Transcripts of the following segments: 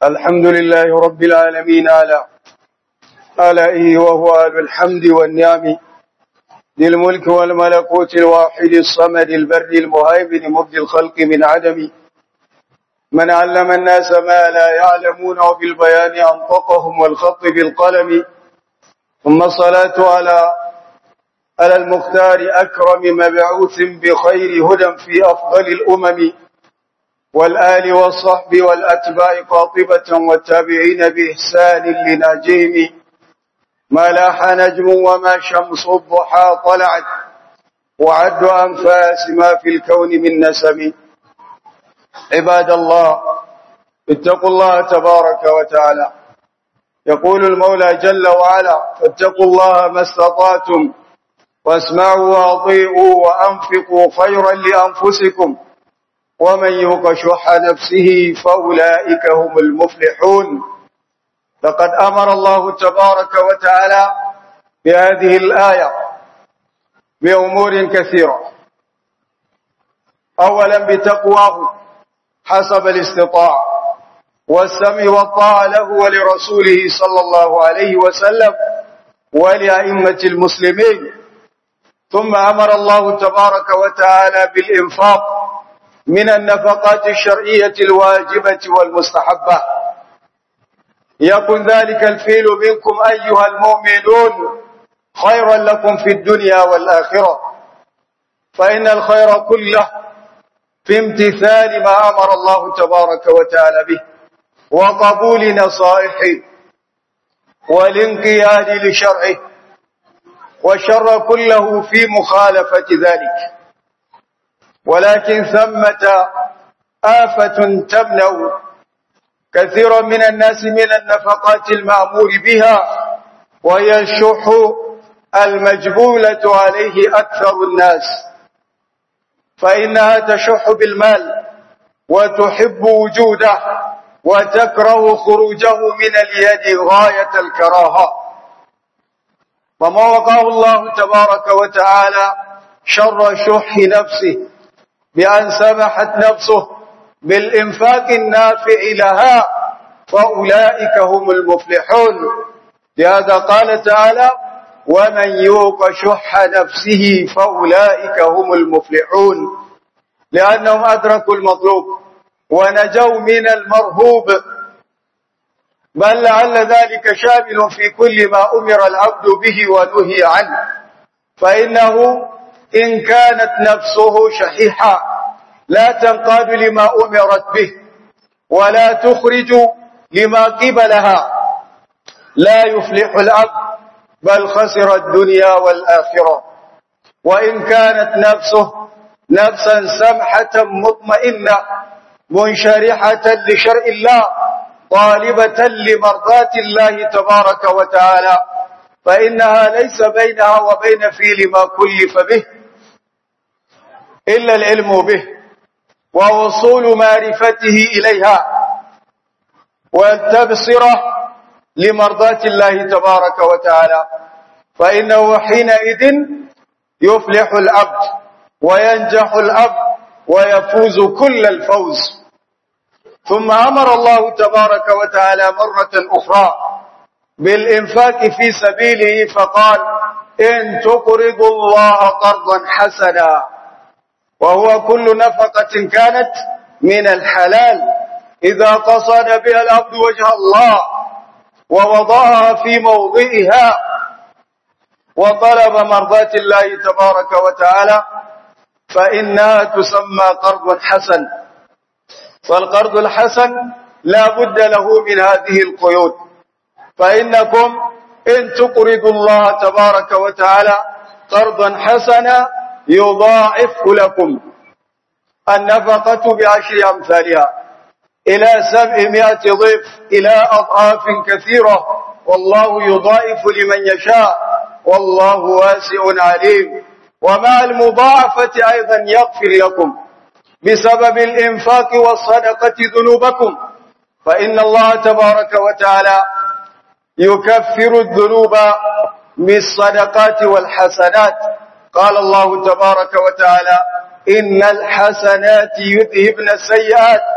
الحمد لله رب العالمين على آلائه وهو آل الحمد والنعم ذي الملك والملكوت الواحد الصمد البر المهيمن مبدي الخلق من عدم من علم الناس ما لا يعلمون وبالبيان أنطقهم والخط بالقلم ثم الصلاة على على المختار أكرم مبعوث بخير هدى في أفضل الأمم والآل والصحب والأتباع قاطبة والتابعين بإحسان لناجهم ما لاح نجم وما شمس الضحى طلعت وعد أنفاس ما في الكون من نسم عباد الله اتقوا الله تبارك وتعالى يقول المولى جل وعلا فاتقوا الله ما استطعتم واسمعوا واطيعوا وأنفقوا خيرا لأنفسكم ومن يوق شح نفسه فأولئك هم المفلحون لقد أمر الله تبارك وتعالى بهذه الآية بأمور كثيرة أولا بتقواه حسب الاستطاعة والسمع والطاعة له ولرسوله صلى الله عليه وسلم ولأئمة المسلمين ثم أمر الله تبارك وتعالى بالإنفاق من النفقات الشرعية الواجبة والمستحبة يكن ذلك الفيل منكم أيها المؤمنون خيرا لكم في الدنيا والآخرة فإن الخير كله في امتثال ما أمر الله تبارك وتعالى به وقبول نصائحه والانقياد لشرعه والشر كله في مخالفة ذلك ولكن ثمة آفة تمنع كثيرا من الناس من النفقات المأمور بها وهي الشح المجبولة عليه أكثر الناس فإنها تشح بالمال وتحب وجوده وتكره خروجه من اليد غاية الكراهة وما وقاه الله تبارك وتعالى شر شح نفسه بأن سمحت نفسه بالإنفاق النافع لها فأولئك هم المفلحون لهذا قال تعالى ومن يوق شح نفسه فأولئك هم المفلحون لأنهم أدركوا المطلوب ونجوا من المرهوب بل لعل ذلك شامل في كل ما أمر العبد به ونهي عنه فإنه إن كانت نفسه شحيحة لا تنقاد لما أمرت به ولا تخرج لما قبلها لا يفلح العبد بل خسر الدنيا والآخرة وإن كانت نفسه نفسا سمحة مطمئنة منشرحة لشرع الله طالبة لمرضاة الله تبارك وتعالى فإنها ليس بينها وبين فيل ما كلف به إلا العلم به ووصول معرفته إليها والتبصرة لمرضاة الله تبارك وتعالى فإنه حينئذ يفلح العبد وينجح العبد ويفوز كل الفوز ثم أمر الله تبارك وتعالى مرة أخرى بالإنفاق في سبيله فقال إن تقرضوا الله قرضا حسنا وهو كل نفقة كانت من الحلال إذا قصد بها العبد وجه الله ووضعها في موضعها وطلب مرضاة الله تبارك وتعالى فإنها تسمى قرض حسن فالقرض الحسن لا بد له من هذه القيود فإنكم إن تقرضوا الله تبارك وتعالى قرضا حسنا يضاعف لكم النفقة بعشر أمثالها إلى سبعمائة ضيف إلى أضعاف كثيرة والله يضاعف لمن يشاء والله واسع عليم ومع المضاعفة أيضا يغفر لكم بسبب الإنفاق والصدقة ذنوبكم فإن الله تبارك وتعالى يكفر الذنوب بالصدقات والحسنات قال الله تبارك وتعالى إن الحسنات يذهبن السيئات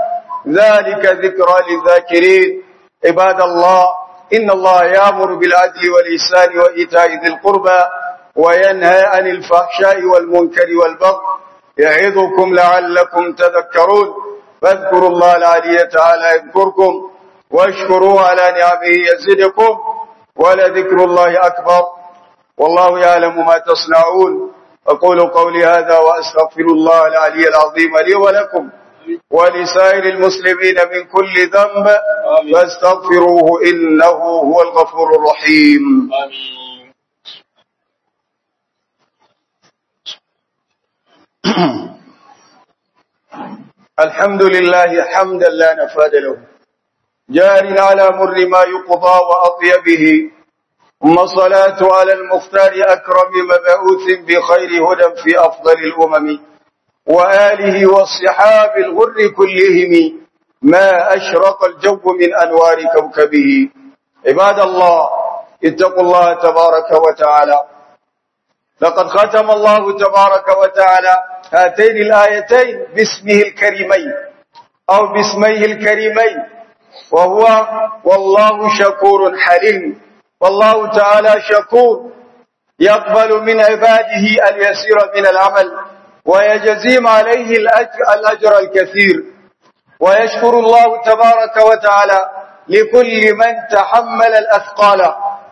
ذلك ذكرى للذاكرين عباد الله إن الله يأمر بالعدل والإحسان وإيتاء ذي القربى وينهى عن الفحشاء والمنكر والبغي يعظكم لعلكم تذكرون فاذكروا الله العلي تعالى يذكركم واشكروه على نعمه يزدكم ولذكر الله أكبر والله يعلم ما تصنعون أقول قولي هذا وأستغفر الله العلي العظيم لي ولكم ولسائر المسلمين من كل ذنب فاستغفروه إنه هو الغفور الرحيم آمين الحمد لله حمدا لا نفاد له جار على مر ما يقضى وأطيبه ثم الصلاة على المختار أكرم مبعوث بخير هدى في أفضل الأمم وآله والصحاب الغر كلهم ما أشرق الجو من أنوار كوكبه عباد الله اتقوا الله تبارك وتعالى لقد ختم الله تبارك وتعالى هاتين الآيتين باسمه الكريمين أو باسميه الكريمين وهو والله شكور حليم والله تعالى شكور يقبل من عباده اليسير من العمل ويجزيم عليه الأجر, الأجر الكثير ويشكر الله تبارك وتعالى لكل من تحمل الأثقال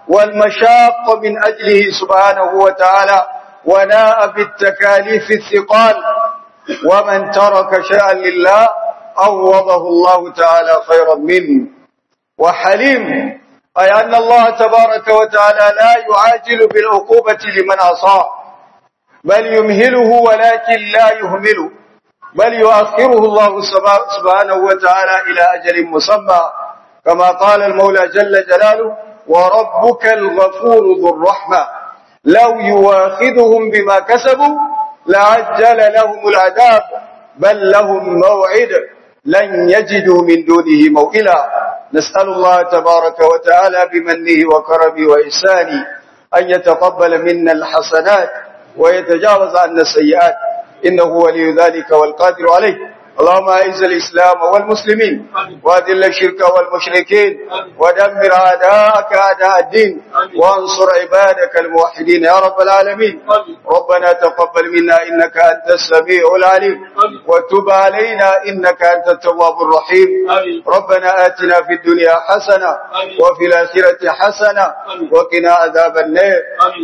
والمشاق من أجله سبحانه وتعالى وناء بالتكاليف الثقال ومن ترك شيئا لله عوضه الله تعالى خيرا منه وحليم أي أن الله تبارك وتعالى لا يعاجل بالعقوبة لمن عصاه بل يمهله ولكن لا يهمله بل يؤخره الله سبحانه وتعالى إلى أجل مسمى كما قال المولى جل جلاله وربك الغفور ذو الرحمة لو يواخذهم بما كسبوا لعجل لهم العذاب بل لهم موعد لن يجدوا من دونه موئلا نسأل الله تبارك وتعالى بمنه وكرمه وإحسانه أن يتقبل منا الحسنات ويتجاوز عنا السيئات إنه ولي ذلك والقادر عليه اللهم أعز الإسلام والمسلمين وأذل الشرك والمشركين ودمر أعداءك أعداء الدين وانصر عبادك الموحدين يا رب العالمين ربنا تقبل منا إنك أنت السميع العليم وتب علينا إنك أنت التواب الرحيم ربنا آتنا في الدنيا حسنة وفي الآخرة حسنة وقنا عذاب النار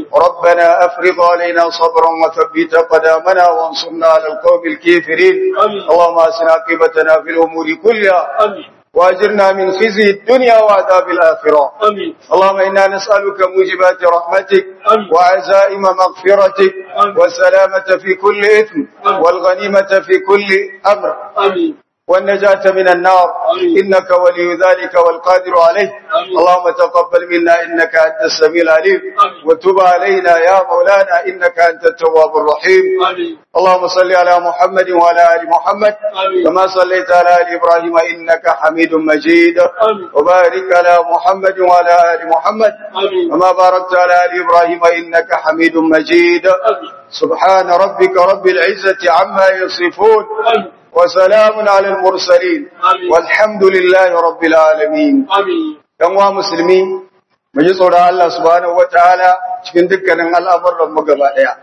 ربنا أفرض علينا صبرا وثبت قدامنا وانصرنا على القوم الكافرين اللهم أسنا عاقبتنا في الأمور كلها واجرنا من خزي الدنيا وعذاب الآخرة آمين اللهم إنا نسألك موجبات رحمتك وعزائم مغفرتك والسلامة في كل إثم والغنيمة في كل أمر آمين والنجاة من النار إنك ولي ذلك والقادر عليه اللهم تقبل منا إنك أنت السميع العليم وتب علينا يا مولانا إنك أنت التواب الرحيم آمين اللهم صل على محمد وعلى آل محمد آمين. كما صليت على آل إبراهيم إنك حميد مجيد آمين. وبارك على محمد وعلى آل محمد آمين. كما باركت على آل إبراهيم إنك حميد مجيد آمين سبحان ربك رب العزة عما يصفون آمين وسلام على المرسلين آمين. والحمد لله رب العالمين آمين ‘yan wa musulmi, mu ji tsoron Allah subhanahu wa ta'ala cikin dukkanin al'amuran mu gaba ɗaya.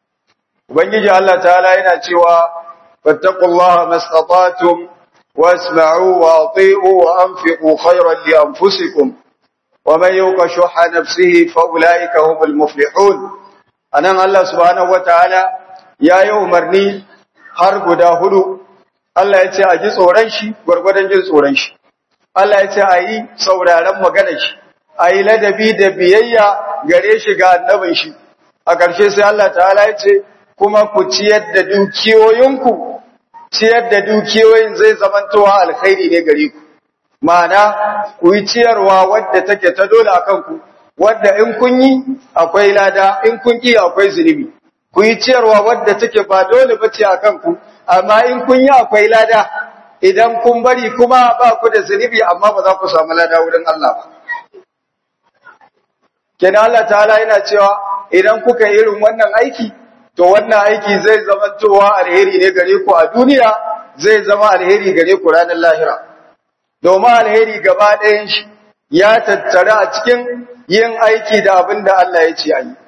Ubangiji Allah ta'ala yana cewa, fattakullaha mastata'tum wasma'u wa ati'u wa anfiqu khairan li anfusikum wa man yuqa shuhha nafsihi fa ulaika humul muflihun. Anan Allah subhanahu wa ta'ala ya yi umarni har guda hudu. Allah ya ce a ji tsoron shi gwargwadon jin tsoron shi. Allah ya ce a yi sauraron maganar shi, a yi ladabi da biyayya gare shi ga annabin shi. A ƙarshe sai Allah ta'ala ya ce, kuma ku ciyar da dukiyoyinku, ciyar da dukiyoyin zai zamantowa alkhairi ne gare ku. Ma'ana, ku yi ciyarwa wadda take ta dole a kanku, wadda in kun yi akwai lada, in kun ƙi akwai zunubi. Ku yi ciyarwa wadda take ba dole ba ce a kanku, amma in kun yi akwai lada, idan kun bari kuma ba ku da zunubi amma ba za ku samu lada wurin Allah ba. Kenan Allah ta'ala yana cewa idan kuka yi irin wannan aiki, to wannan aiki zai zamantowa alheri ne gare ku a duniya zai zama alheri gare ku ranar lahira domin alheri gaba ɗayan shi ya tattara a cikin yin aiki da abin da Allah ya ce a yi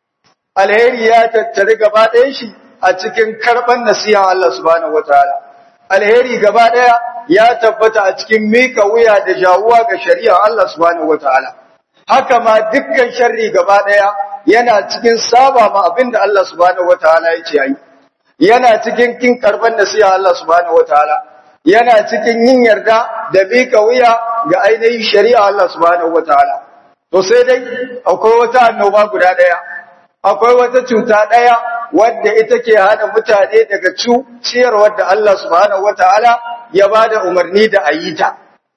alheri ya tattara gaba ɗayan shi a cikin karɓar nasiha Allah subhanahu wataala alheri gaba ɗaya ya tabbata a cikin mika wuya da jawuwa ga shari'a Allah subhanahu wataala haka ma dukkan sharri gaba ɗaya yana cikin saba ma abinda Allah subhanahu wataala ya ce yi yana cikin kin karban nasiha Allah subhanahu wataala yana cikin yin yarda da mika wuya ga ainihin shari'a Allah subhanahu wataala to sai dai akwai wata annoba guda ɗaya akwai wata cuta ɗaya wadda ita ke hana mutane daga ciyarwar da Allah subhanahu wataala ya bada umarni da ayita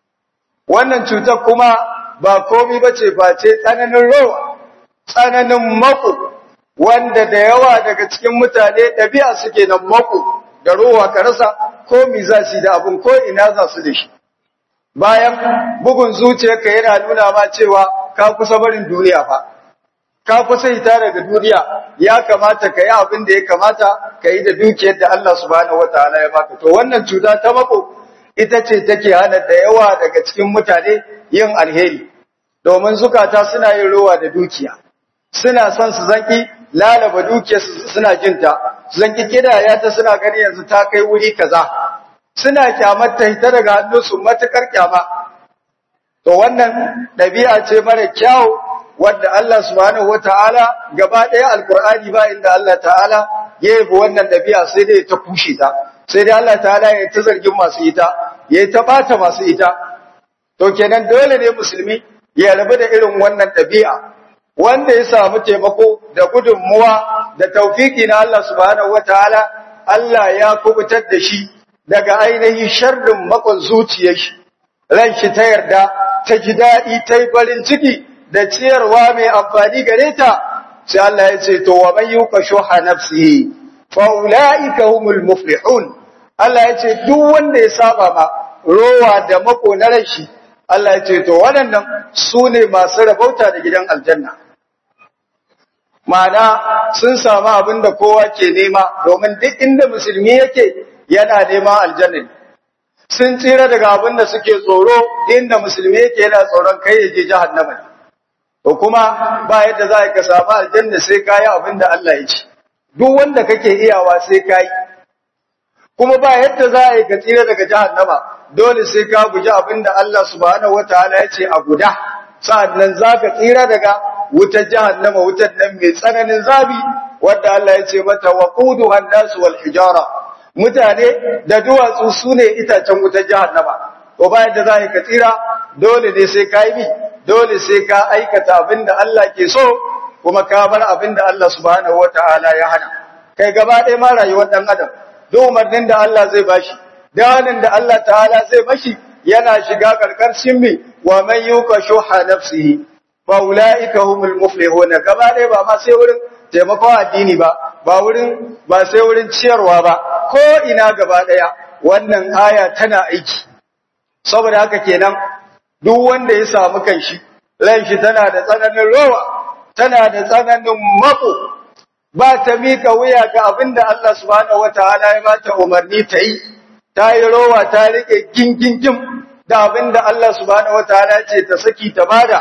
wannan cutar kuma ba komai bace face tsananin rawa tsananin mako wanda da yawa daga cikin mutane ɗabi'a suke nan mako da rowa ka rasa ko mi za su da abin ko ina za su da shi bayan bugun zuciyarka yana nuna ma cewa ka kusa barin duniya fa ka kusa hita daga duniya ya kamata ka yi abin da ya kamata ka yi da dukiyar da Allah subhanahu wataala ya baka to wannan cuta ta mako ita ce take hana da yawa daga cikin mutane yin alheri domin zukata suna yin rowa da dukiya suna son su zanki lalaba dukiyar suna jinta su zanki kidaya ta suna gani yanzu ta kai wuri kaza suna kyamar ta hita daga hannunsu matukar kyama to wannan ɗabi'a ce mara kyau wadda Allah subhanahu wata'ala gaba ɗaya alkur'ani ba inda Allah ta'ala ya yi wannan ɗabi'a sai dai ta kushe ta sai dai Allah ta'ala ya ta zargin masu ita ya ta bata masu ita to kenan dole ne musulmi ya rabu da irin wannan ɗabi'a wanda ya samu taimako da gudunmuwa da taufiki na Allah subhanahu wataala Allah ya kubutar da shi daga ainihin sharrin makon zuciyar shi ran shi ta yarda ta ji daɗi ta yi farin ciki da ciyarwa mai amfani gare ta sai Allah ya ce to wa man yuqa shuha nafsihi fa ulaika humul muflihun Allah ya ce duk wanda ya saba ma rowa da mako na ran shi Allah ya ce to waɗannan su ne masu rabauta da gidan aljanna Ma'ana sun samu abin da kowa ke nema domin duk inda musulmi yake yana neman aljanna sun tsira daga abin da suke tsoro inda musulmi yake yana tsoron kai ya je jahannama ne to kuma ba yadda za ka samu aljanna sai kayi abin da Allah ya ce duk wanda kake iyawa sai kayi kuma ba yadda za a yi ka tsira daga jahannama dole sai ka guji abin da Allah subhanahu wataala ya ce a guda sa'annan za ka tsira daga wutar jahannama wutar nan mai tsananin zabi wadda Allah ya ce mata waqudu hannasu wal hijara mutane da duwatsu sune itacen wutar jahannama ko bayan da za ka tsira dole ne sai ka yi dole sai ka aikata abinda Allah ke so kuma ka bar abinda Allah subhanahu wataala ya hana kai gaba ɗaya ma rayuwar dan adam duk umarnin da Allah zai bashi danin da Allah ta'ala zai bashi yana shiga karkashin mi wa man yuka shuha nafsihi fa ulaika humul muflihun gaba ɗaya ba ma sai wurin taimakon addini ba ba wurin ba sai wurin ciyarwa ba ko ina gaba ɗaya wannan aya tana aiki saboda haka kenan duk wanda ya samu kanshi ran shi tana da tsananin rowa tana da tsananin mako ba ta mika wuya ga abinda Allah subhanahu wataala ya bata umarni ta yi ta yi rowa ta rike gingingim da abinda Allah subhanahu wataala ya ce ta saki ta bada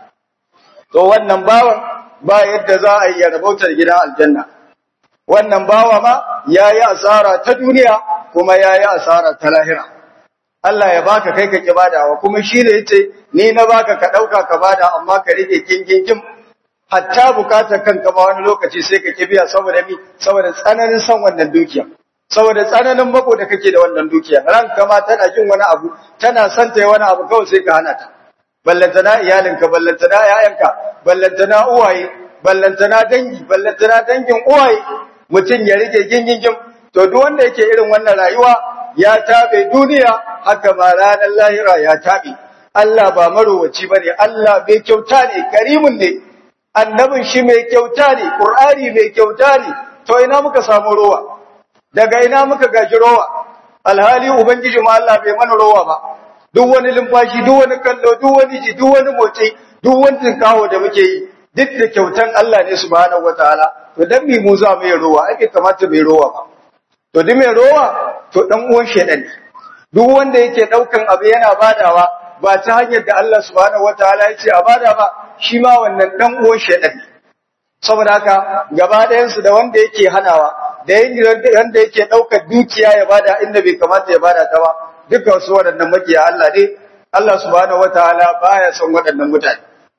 to wannan bawan ba yadda za a yi ya rabautar gidan aljanna wannan bawa ma yayi asara ta duniya kuma yayi asara ta lahira Allah ya baka kai ka ki badawa kuma shi ne yace ni na baka ka dauka ka bada amma ka rike gingingim hatta bukatar kanka ma wani lokaci sai ka ki biya saboda mi saboda tsananin san wannan dukiya saboda tsananin mako da kake da wannan dukiya ranka ma tana jin wani abu tana son ta yi wani abu kawai sai ka hana ta ballantana iyalinka ballantana ƴaƴanka ballantana uwaye ballantana dangi ballantana dangin uwaye mutum ya rike gingingim to duk wanda yake irin wannan rayuwa ya tabe duniya haka ma ranar lahira ya tabe Allah ba marowaci bane Allah mai kyauta ne karimun ne annabin shi mai kyauta ne qur'ani mai kyauta ne to ina muka samu rowa daga ina muka gaji rowa alhali ubangiji ma Allah bai mana rowa ba duk wani limfashi duk wani kallo duk wani ji duk wani motsi duk wani kawo da muke yi duk da kyautan Allah ne subhanahu wataala to dan mi mu za mu yi rowa ake kamata mai rowa ba to duk mai rowa to dan uwan shedan duk wanda yake daukan abu yana badawa ba ta hanyar da Allah subhanahu wataala ya ce a bada ba shi ma wannan dan uwan shedan saboda haka gaba ɗayan su da wanda yake hanawa da wanda yake daukar dukiya ya bada inda bai kamata ya bada ta ba dukkan su waɗannan makiya Allah ne Allah subhanahu wataala baya son waɗannan mutane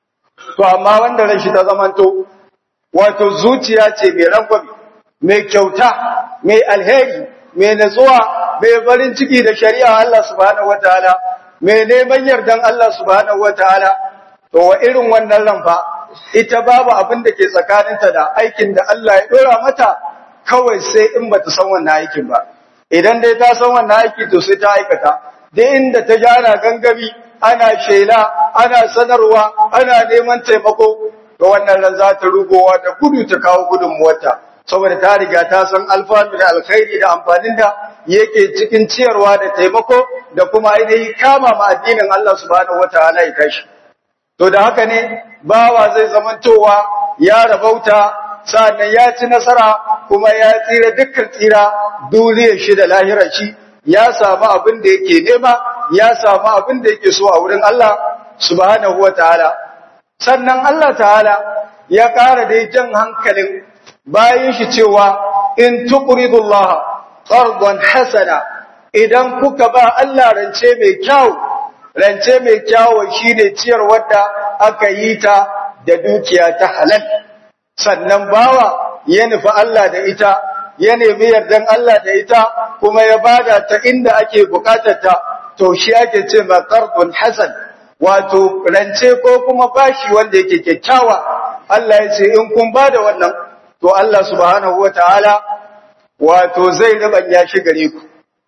to amma wanda ran shi ta zamanto wato zuciya ce mai rangwame mai kyauta mai alheri mai natsuwa mai farin ciki da shari'a Allah subhanahu wataala mai neman yardan Allah subhanahu wataala to wa irin wannan ran fa ita babu abin da ke tsakaninta da aikin da Allah ya dora mata kawai sai in bata san wannan aikin ba idan dai ta san wannan aiki to sai ta aikata dai inda ta ji ana gangami ana shela ana sanarwa ana neman taimako to wannan ran za ta rugowa da gudu ta kawo gudunmuwarta saboda ta riga ta san alfanu da alkhairi da amfanin da yake cikin ciyarwa da taimako da kuma ainihin kama ma addinin Allah subhanahu wataala ya tashi to da haka ne bawa zai zamantowa ya rabauta sa'annan ya ci nasara kuma ya tsira dukkan tsira duniyar shi da lahirar shi ya samu abin da yake nema ya samu abin da yake so a wurin Allah subhanahu wataala sannan Allah ta'ala ya ƙara da jan hankalin bayan shi cewa in tuqridullah qardan hasana idan kuka ba Allah rance mai kyau rance mai kyau shine ciyar wadda aka yi ta da dukiya ta halal sannan bawa ya nufi Allah da ita ya nemi yardan Allah da ita kuma ya bada ta inda ake bukatar ta to shi ake ce ma qardun hasan wato rance ko kuma bashi wanda yake kyakkyawa Allah ya ce in kun bada wannan to Allah subhanahu wataala wato zai rubanya shi gare ku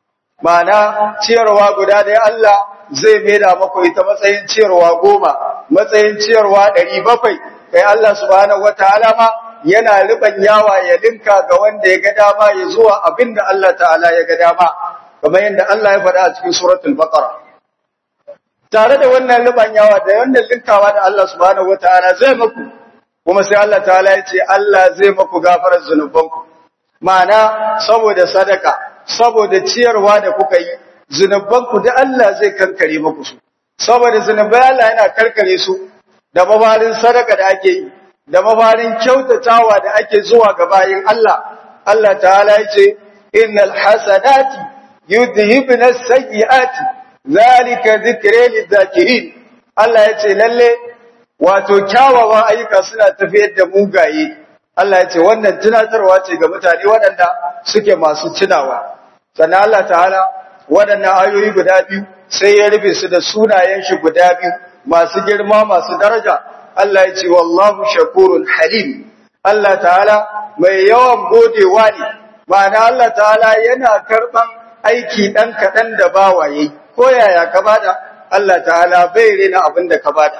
ma'ana ciyarwa guda ɗaya Allah zai maida maku ita matsayin ciyarwa goma matsayin ciyarwa ɗari bakwai kai Allah subhanahu wataala ma yana yawa ya linka ga wanda ya ga dama ya zuwa abinda Allah ta'ala ya ga dama kamar yadda Allah ya faɗa a cikin suratul baqara tare da wannan yawa da wannan linkawa da Allah subhanahu wataala zai maku kuma sai Allah ta'ala ya ce Allah zai maku gafarar zunubanku ma'ana saboda sadaka saboda ciyarwa da kuka yi zunubanku da Allah zai kankare maku su saboda zunubai Allah yana karkare su da mabarin sadaka da ake yi da mabarin kyautatawa da ake zuwa ga bayin Allah Allah ta'ala ya ce innal hasanati yudhibna as-sayyi'ati zalika dhikra lidh-dhakirin Allah ya ce lalle wato kyawawan ayyuka suna tafiyar da mugaye Allah ya ce wannan tunatarwa ce ga mutane waɗanda suke masu tunawa sannan Allah ta'ala waɗannan ayoyi guda biyu sai ya rufe su da sunayen shi guda biyu masu girma masu daraja Allah ya ce wallahu shakurun halim Allah ta'ala mai yawan godewa ne ma'ana Allah ta'ala yana karɓan aiki ɗan kaɗan da bawaye ko yaya ka bada Allah ta'ala bai rena abin da ka bada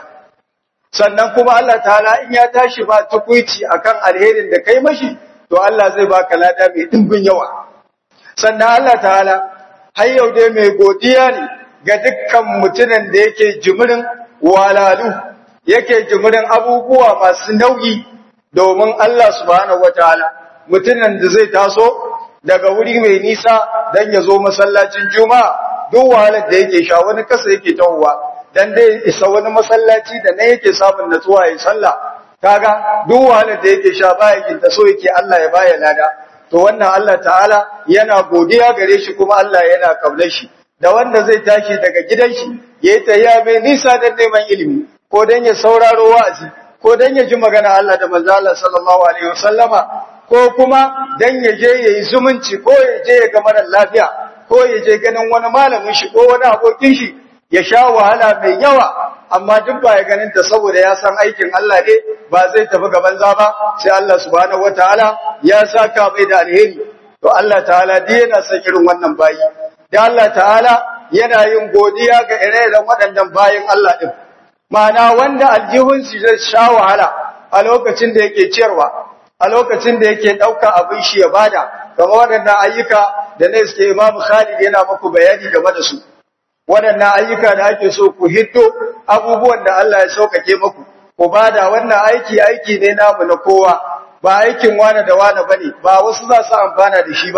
sannan kuma Allah ta'ala in ya tashi ba tukuici akan alherin da kai mashi to Allah zai baka lada mai dimbin yawa sannan Allah ta'ala har yau dai mai godiya ne ga dukkan mutumin da yake jimirin walalu yake jimirin abubuwa masu nauyi domin Allah subhanahu wataala mutumin da zai taso daga wuri mai nisa dan ya zo masallacin juma'a duk wahalar da yake sha wani kasa yake tawowa dan dai isa wani masallaci da ne yake samun natsuwa ya sallah kaga duk wahalar da yake sha baya ginta so yake Allah ya baya lada to wannan Allah ta'ala yana godiya gare shi kuma Allah yana kaunar shi da wanda zai tashi daga gidan shi yayi tayya mai nisa dan neman ilimi ko dan ya sauraro wa'azi ko dan ya ji magana Allah da manzo Allah sallallahu alaihi wasallama ko kuma dan ya je yayi zumunci ko ya je ya ga mara lafiya ko ya je ganin wani malamin shi ko wani abokin shi ya sha wahala mai yawa amma duk ba ya ganin ta saboda ya san aikin Allah ne ba zai tafi ga banza ba sai Allah subhanahu wataala ya saka mai da alheri to Allah ta'ala dai yana son irin wannan bayi da Allah ta'ala yana yin godiya ga ire-iren waɗannan bayin Allah din ma'ana wanda aljihun shi zai sha wahala a lokacin da yake ciyarwa a lokacin da yake ɗauka abin shi ya bada kamar waɗannan ayyuka da ne suke Imam Khalid yana muku bayani game da su waɗannan ayyuka da ake so ku hiddo abubuwan da Allah ya saukake muku ku bada wannan aiki aiki ne namu na kowa ba aikin wani da wani bane ba wasu za su amfana da shi ba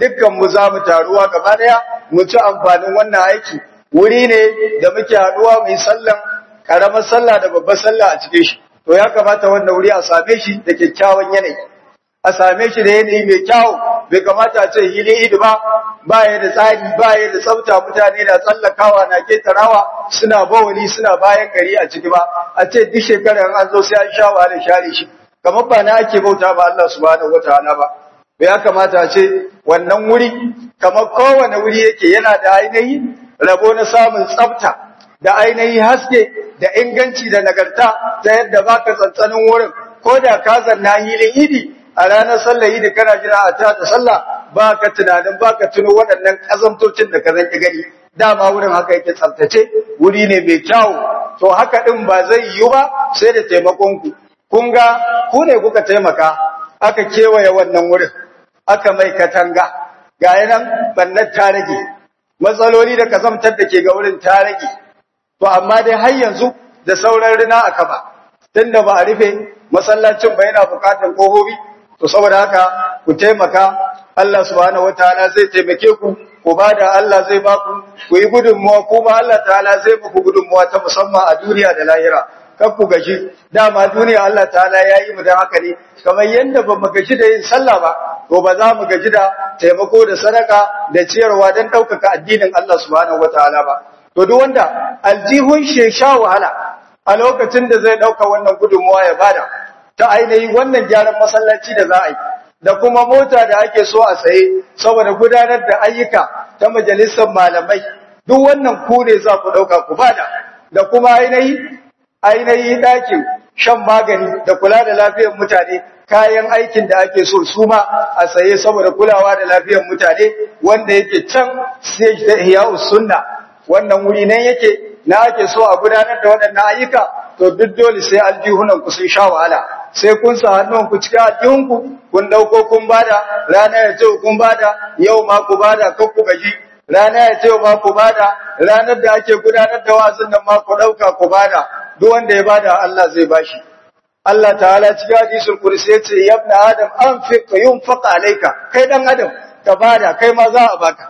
dukkan mu za mu taruwa gaba daya mu ci amfanin wannan aiki wuri ne da muke haduwa mai sallan karamar sallah da babbar sallah a cikin shi to ya kamata wannan wuri a same shi da kyakkyawan yanayi a same shi da yanayi mai kyau bai kamata a ce hili idi ba ba ya da tsari ba ya da tsafta mutane na tsallakawa na ketarawa suna bawali suna bayan gari a ciki ba a ce duk shekarar an zo sai an sha wahala share shi kamar ba na ake bauta ba Allah subhanahu wataala ba bai ya kamata a ce wannan wuri kamar kowane wuri yake yana da ainihi rabo na samun tsafta da ainihi haske da inganci da nagarta ta yadda baka tsantsanin wurin ko da ka zanna hilin idi a ranar sallah idi kana jira a ta da sallah baka tunanin baka tuno waɗannan kazantocin da ka zanki gani dama wurin haka yake tsaftace wuri ne mai kyau to haka din ba zai yiwu ba sai da taimakon ku kun ga ku ne kuka taimaka aka kewaye wannan wurin aka mai katanga ga yanan bannar ta rage matsaloli da kazamtar da ke ga wurin ta rage to amma dai har yanzu da sauran rina aka ba tunda ba a rufe masallacin ba yana bukatar kohobi to saboda haka ku taimaka Allah subhanahu wataala zai taimake ku ku bada Allah zai ba ku ku yi gudunmuwa kuma Allah ta'ala zai muku gudunmuwa ta musamman a duniya da lahira kar ku gaji dama duniya Allah ta'ala ya yi mu da haka ne kamar yadda ba mu gaji da yin sallah ba to ba za mu gaji da taimako da sadaka da ciyarwa don ɗaukaka addinin Allah subhanahu wataala ba to duk wanda aljihun shi sha wahala a lokacin da zai ɗauka wannan gudunmuwa ya bada ta ainihin wannan gyaran masallaci da za a yi da kuma mota da ake so a saye saboda gudanar da ayyuka ta majalisar malamai duk wannan ku ne za ku ɗauka ku bada da kuma ainihi ainihi ɗakin shan magani da kula da lafiyar mutane kayan aikin da ake so su ma a saye saboda kulawa da lafiyar mutane wanda yake can sai ta ihya'us sunna wannan wuri nan yake na ake so a gudanar da waɗannan ayyuka to duk dole sai aljihunan ku sun sha wahala sai kun sa hannun ku cikin aljihunku kun dauko kun bada rana ya ce kun bada yau ma ku bada kan ku gaji rana ya ce ma ku bada ranar da ake gudanar da wazin nan ma ku dauka ku bada duk wanda ya bada Allah zai bashi Allah ta'ala cikin hadisul kursi ya ce ya ibn adam anfiq yunfaq alayka kai dan adam ka bada kai ma za a baka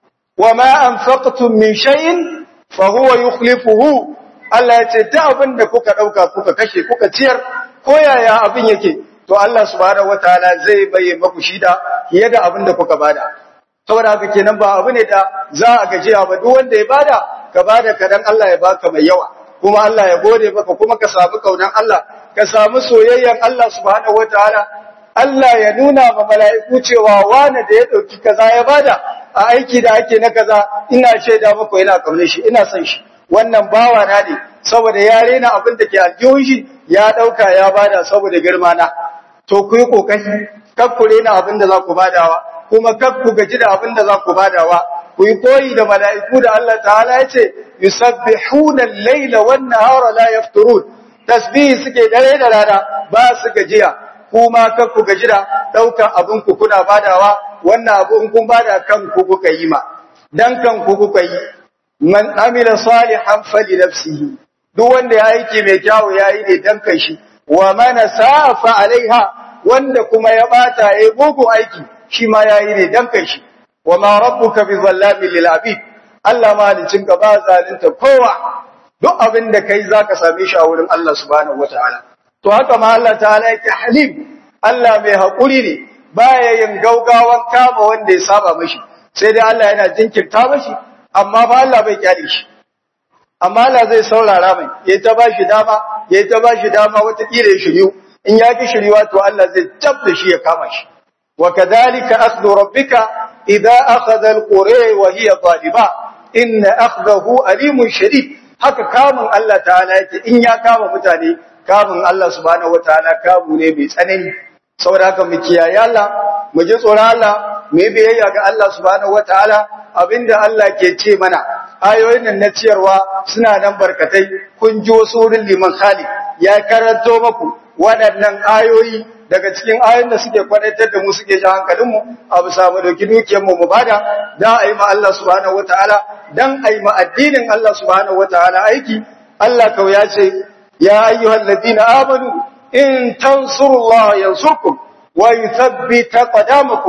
wa ma anfaqtum min shay'in fa huwa yukhlifuhu Allah ya ce ta abin da kuka dauka kuka kashe kuka ciyar ko yaya abin yake to Allah subhanahu wataala zai bayyana maku shida fiye da abin da kuka bada saboda haka kenan ba abu ne da za a gajiya ba duk wanda ya bada ka bada kadan Allah ya baka mai yawa kuma Allah ya gode maka kuma ka samu kaunan Allah ka samu soyayyan Allah subhanahu wataala Allah ya nuna ma mala'iku cewa wani da ya dauki kaza ya bada a aiki da ake na kaza ina shaida muku ina kaunar shi ina son shi wannan bawa na ne saboda ya rena abin da ke aljihun shi ya dauka ya bada saboda girma na to ku yi kokari kar ku rena abin da za ku badawa kuma kar ku gaji da abin da za ku badawa ku yi koyi da mala'iku da Allah ta'ala ya ce yusabbihuna al-laila wan-nahara la yafturun tasbihi suke dare da rana ba su gajiya kuma kar ku gaji da daukan abin ku kuna badawa wannan abu in kun bada kan ku kuka yi ma dan kan ku kuka yi man amila salihan fali nafsihi duk wanda ya aiki mai kyawu yayi ne dan kai shi wa man safa alaiha wanda kuma ya bata yayi bugu aiki shi ma yayi ne dan kai shi wa ma rabbuka bi zallamin lil abid Allah malicin ka ba zalunta kowa duk abin da kai zaka same shi a wurin Allah subhanahu wataala to haka ma Allah ta'ala yake halim Allah mai hakuri ne baya yin gaugawan kama wanda ya saba mashi sai dai Allah yana jinkirta mashi amma ba Allah bai kyale shi amma Allah zai saurara mai yayi ta bashi dama yayi ta bashi dama wata kila ya shiryu in ya ki shiryuwa to Allah zai tabda shi ya kama shi wa kadhalika akhdhu rabbika idza akhadha alqura wa hiya zaliba inna akhdahu alimun shadid haka kamun Allah ta'ala yake in ya kama mutane kamun Allah subhanahu wataala kamu ne mai tsanani saboda haka mu kiyaye Allah mu ji tsoron Allah mu yi biyayya ga Allah subhanahu wataala abinda Allah ke ce mana ayoyin nan na ciyarwa suna nan barkatai kun ji wasu wurin liman Khalid ya karanto maku waɗannan ayoyi daga cikin ayoyin da suke kwadatar da mu suke ji hankalin mu abu samu dauki dukiyar mu mu bada dan ayi ma Allah subhanahu wataala dan ayi ma addinin Allah subhanahu wataala aiki Allah kau ya ce ya ayyuhalladhina amanu in tansurullaha yansurkum wa yuthabbit qadamakum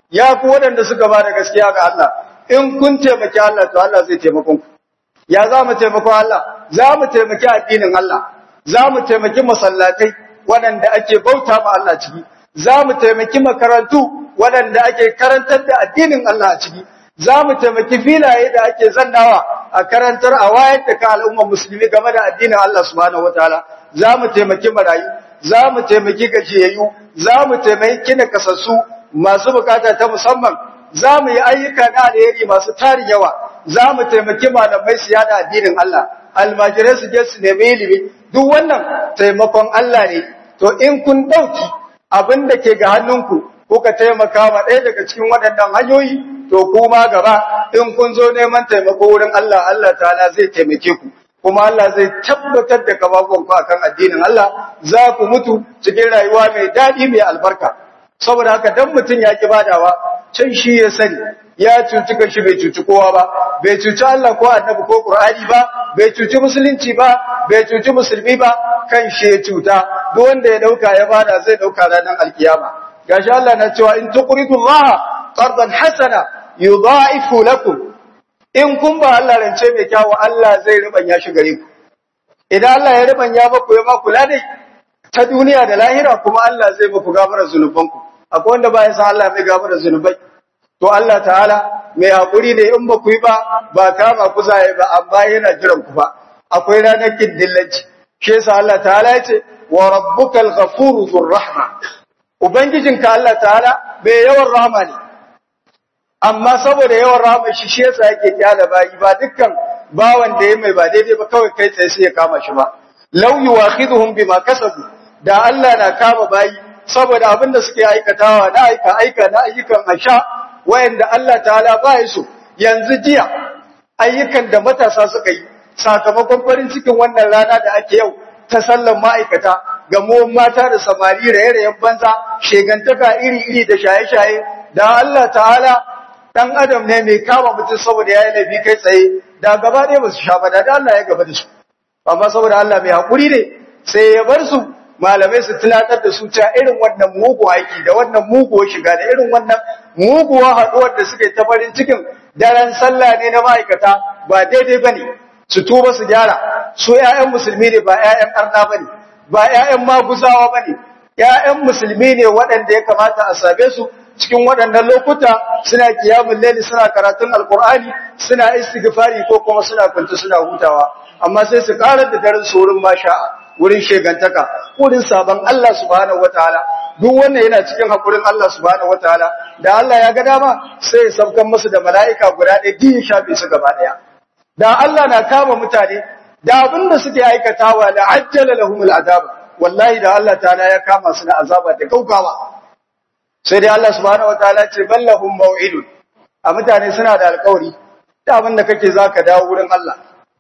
ya ku waɗanda suka ba da gaskiya ga Allah in kun taimaki Allah to Allah zai taimakon ku ya za mu taimako Allah za mu taimaki addinin Allah za mu taimaki masallatai waɗanda ake bauta ma Allah ciki za mu taimaki makarantu waɗanda ake karantar da addinin Allah a ciki za mu taimaki filaye da ake zannawa a karantar a wayar da ka al'ummar musulmi game da addinin Allah subhanahu wataala za mu taimaki marayu za mu taimaki gajiyayyu za mu taimaki nakasassu masu bukata ta musamman za mu yi ayyuka na alheri masu tarin yawa za mu taimaki malamai su yada addinin Allah almajirai su je su nemi ilimi duk wannan taimakon Allah ne to in kun dauki abin da ke ga hannunku kuka taimaka ma ɗaya daga cikin waɗannan hanyoyi to kuma gaba in kun zo neman taimako wurin Allah Allah ta'ala zai taimake ku kuma Allah zai tabbatar da kafafunku akan addinin Allah za ku mutu cikin rayuwa mai daɗi mai albarka saboda haka dan mutum ya ki badawa can shi ya sani ya cuci kanshi bai cuci kowa ba bai cuci Allah ko annabi ko Qur'ani ba bai cuci musulunci ba bai cuci musulmi ba kan shi ya cuta duk wanda ya dauka ya bada zai dauka ranar alkiyama gashi Allah na cewa in tuqridu Allah qardan hasana yudha'ifu lakum in kun ba Allah rance mai kyawu Allah zai rubanya shi gare ku idan Allah ya rubanya maku ya maku ladai ta duniya da lahira kuma Allah zai muku gafarar zunubanku akwai wanda ba ya san Allah mai gafarar zunubai to Allah ta'ala mai hakuri ne in ba ku yi ba ba kama ku zai ba amma yana jiran ku ba akwai ranar kiddillanci shi yasa Allah ta'ala ya ce wa rabbukal ghafuru dhur rahma ubangijinka Allah ta'ala bai yawan rahama ne amma saboda yawan rahama shi shi yasa yake kyala bayi ba dukkan bawan da ya mai ba daidai ba kawai kai tsaye sai ya kama shi ba law yuwakhiduhum bima kasabu da Allah na kama bayi saboda abin da suke aikatawa na aika aika na ayyukan asha wayanda Allah ta'ala ba ya so yanzu jiya ayyukan da matasa suka yi sakamakon farin cikin wannan rana da ake yau ta sallan ma'aikata gamuwan mata da samari raye-rayen banza shegantaka iri-iri da shaye-shaye da Allah ta'ala dan adam ne mai kama mutum saboda ya yi laifi kai tsaye da gaba ɗaya ba su sha ba da Allah ya gaba da su amma saboda Allah mai haƙuri ne sai ya bar su malamai su tunatar da su cewa irin wannan mugu aiki da wannan muguwar shiga da irin wannan muguwar haɗuwar da suka yi ta farin cikin daren sallah ne na ma'aikata ba daidai ba ne su tuba su gyara su ‘ya'yan musulmi ne ba ‘ya'yan arna ba ne ba ‘ya'yan maguzawa ba ne ‘ya'yan musulmi ne waɗanda ya kamata a same su cikin waɗannan lokuta suna kiyamun laili suna karatun alkur'ani suna istighfari ko kuma suna kwanta suna hutawa amma sai su karar da daren su wurin masha'a wurin shegantaka wurin sabon Allah subhanahu wataala duk wannan yana cikin hakurin Allah subhanahu wataala da Allah ya ga dama sai ya saukan musu da mala'ika guda ɗaya din shafe su gaba ɗaya da Allah na kama mutane da abin da suke aikatawa la ajjala lahumul azab wallahi da Allah ta'ala ya kama su na azaba da gaugawa sai dai Allah subhanahu wataala ce ballahum mau'idun a mutane suna da alƙawari da abin da kake zaka dawo wurin Allah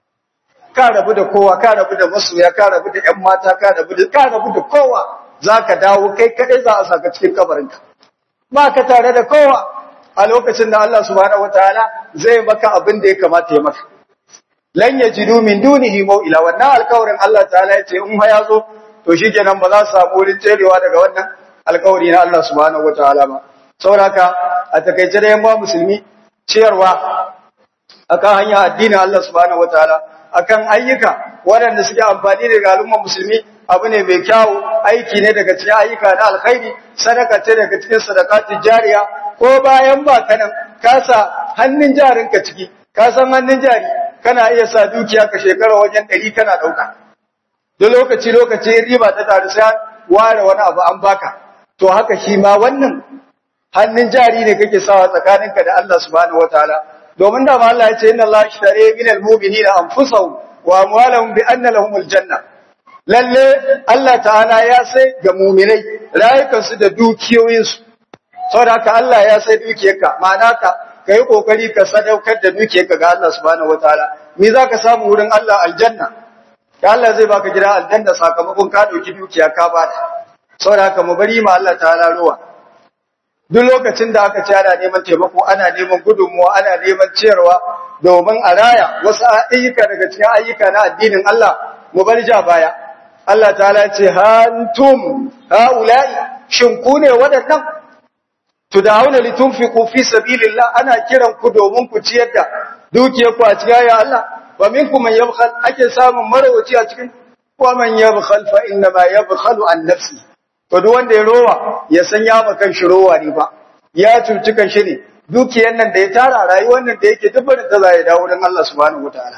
ka rabu da kowa ka rabu da masoya ka rabu da ƴan mata ka rabu da ka rabu da kowa zaka dawo kai kadai za a saka cikin kabarinka ba ka tare da kowa a lokacin da Allah subhanahu wataala zai maka abin da ya kamata ya maka lan yajidu min dunihi maw'ila wannan alƙawarin Allah ta'ala ya ce in ha yazo to shikenan ba za su samu wurin tserewa daga wannan alƙawari na Allah subhanahu wataala ba saboda a takaice da yamma musulmi ciyarwa akan hanya addinin Allah subhanahu wataala akan ayyuka waɗanda suke amfani da al'umma musulmi abu ne mai kyawu aiki ne daga cikin ayyuka na alkhairi sadaka ce daga cikin sadaqatul jariya ko bayan ba kanan ka sa hannun jarinka ciki ka san hannun jari kana iya sa dukiya ka shekara wajen ɗari kana ɗauka duk lokaci lokaci riba ta taru sai ware wani abu an baka to haka shi ma wannan hannun jari ne kake sawa tsakaninka da Allah subhanahu wataala domin da ma Allah ya ce inna Allah ishtari min al-mu'minina anfusahum wa amwalahum bi anna lahumul janna lalle Allah ta'ala ya sai ga mu'minai rayukansu da dukiyoyinsu saboda haka Allah ya sai dukiyarka ma'ana ka kai kokari ka sadaukar da dukiyarka ga Allah subhanahu wataala me zaka samu wurin Allah aljanna ya Allah zai baka gida aljanna sakamakon ka dauki dukiya ka bada saboda haka mu bari ma Allah ta'ala ruwa duk lokacin da aka ci ana neman taimako ana neman gudunmuwa ana neman ciyarwa domin a raya wasu ayyuka daga cikin ayyuka na addinin Allah mu bar ja baya Allah ta'ala ce hantum haula'i shin ku ne waɗannan tud'auna litunfiqu fi sabilillah ana kiran ku domin ku ciyar da dukiyar ku a cikin ya Allah wa minkum man yabkhal ake samun marawaci a cikin wa man yabkhal fa inna ma yabkhalu an nafsi to duk wanda ya rowa ya san ya makan shi rowa ne ba ya cuci kan shi ne dukiyar nan da ya tara rayuwar nan da yake dubbar ta zai dawo wurin Allah subhanahu wataala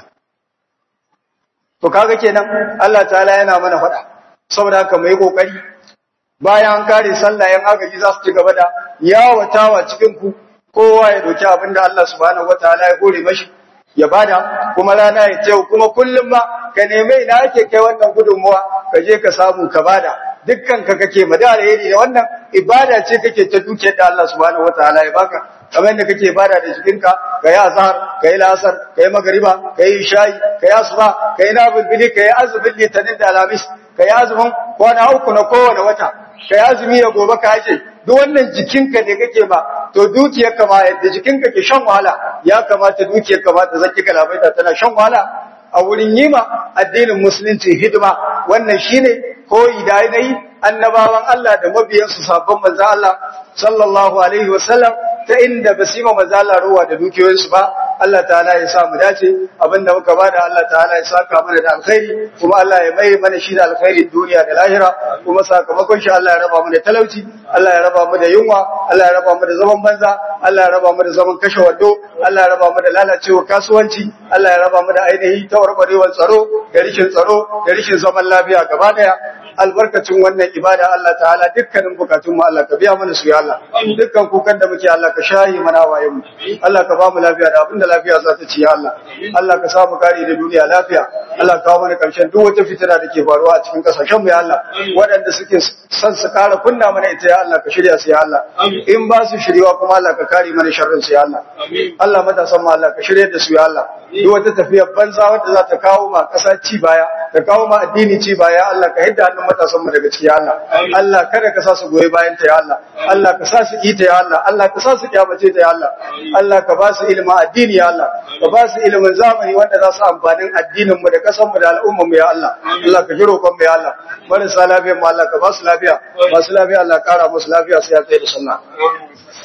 to kaga kenan Allah ta'ala yana mana faɗa saboda haka mu yi kokari bayan an kare sallah yan agaji za su ci gaba da yawatawa cikin ku kowa ya doki abin da Allah subhanahu wataala ya kore mashi ya bada kuma rana ya ce kuma kullum ma ka neme ina ake kai wannan gudunmuwa ka je ka samu ka bada dukkan ka kake madara yadi da wannan ibada ce kake ta dukiyar da Allah subhanahu wataala ya baka kamar yadda kake bada da jikinka ka yi azhar ka yi lasar ka yi magariba ka yi shayi ka yi asuba ka yi nabulbili ka yi azumin litinin da alamis ka yi azumin kwana uku na kowane wata ka yi azumi da gobe ka hace duk wannan jikinka ne kake ba to dukiyarka ma yadda jikinka ke shan wahala ya kamata dukiyarka ma ta zaki kalabaita tana shan wahala a wurin yi ma addinin musulunci hidima wannan shine koyi da ainihi annabawan Allah da mabiyansu sabon manzo Allah sallallahu alaihi wasallam ta inda ba su yi maza Allah ruwa da dukiyoyinsu ba Allah ta'ala ya sa mu dace abinda muka bada Allah ta'ala ya saka mana da alkhairi kuma Allah ya mai mana shi da alkhairi duniya da lahira kuma sakamakon shi Allah ya raba mu da talauci Allah ya raba mu da yunwa Allah ya raba mu da zaman banza Allah ya raba mu da zaman kashe wando Allah ya raba mu da lalacewa kasuwanci Allah ya raba mu da ainihi tawarbarewar tsaro da rishin tsaro da rishin zaman lafiya gaba daya albarkacin wannan ibada Allah ta'ala dukkanin bukatun mu Allah ka biya mana su ya Allah dukkan kukan da muke Allah ka shayi mana wayen mu Allah ka ba mu lafiya da abinda lafiya za ta ci ya Allah Allah ka sa mu kare da duniya lafiya Allah ka kawo mana karshen duk wata fitina da ke faruwa a cikin kasashen mu ya Allah waɗanda suke son su kara kunna mana ita ya Allah ka shirya su ya Allah in ba su shiryawa kuma Allah ka kare mana sharrin su ya Allah Allah matasan mu Allah ka shirya da su ya Allah duk wata tafiyar banza wadda za ta kawo ma ƙasa ci baya ta kawo ma addini ci baya Allah ka hidda hannun matasan mu daga ciki ya Allah Allah kada ka sa su goyi bayan ta ya Allah Allah ka sa su ita ya Allah Allah ka sa su kyamace ta ya Allah Allah ka ba su ilimin addini ya Allah ka ba su ilimin zamani wanda za su amfanin addinin mu da kasan mu da al'ummar mu ya Allah Allah ka jiro kon mu ya Allah marasa lafiya mu Allah ka ba su lafiya masu lafiya Allah kara musu lafiya sai ya tsaye da sunna